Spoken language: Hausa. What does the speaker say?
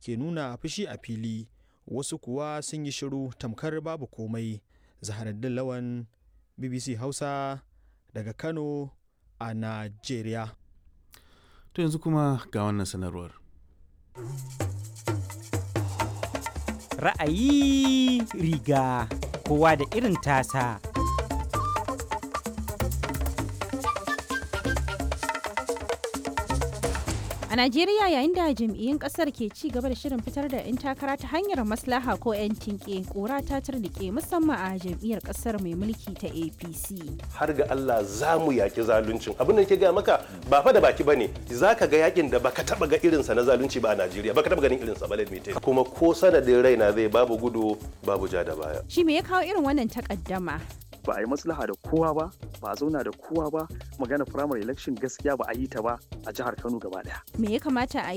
ke nuna fushi a fili wasu kuwa sun yi shiru tamkar babu komai zaharaddin lawan bbc hausa daga kano a najeriya To yanzu kuma ga wannan sanarwar. Ra'ayi riga kowa da irin tasa. A Najeriya yayin da jam'iyyun kasar ke ci gaba da shirin fitar da 'yan takara ta hanyar maslaha ko 'yan tinke kora ta turnike musamman a jam'iyyar kasar mai mulki ta APC. har ga Allah za mu yaki zaluncin abin da ke gaya maka ba fa da baki bane za ka ga yakin da baka taba ga irinsa na zalunci ba a Najeriya baka taba ganin irinsa ba let me tell you. kuma ko sanadin raina zai babu gudu babu ja da baya Shi me ya kawo irin wannan takaddama? ba a yi maslaha da kowa ba ba a zauna da kowa ba magana primary election gaskiya ba a yi ta ba a jihar kano gaba daya Me ya kamata a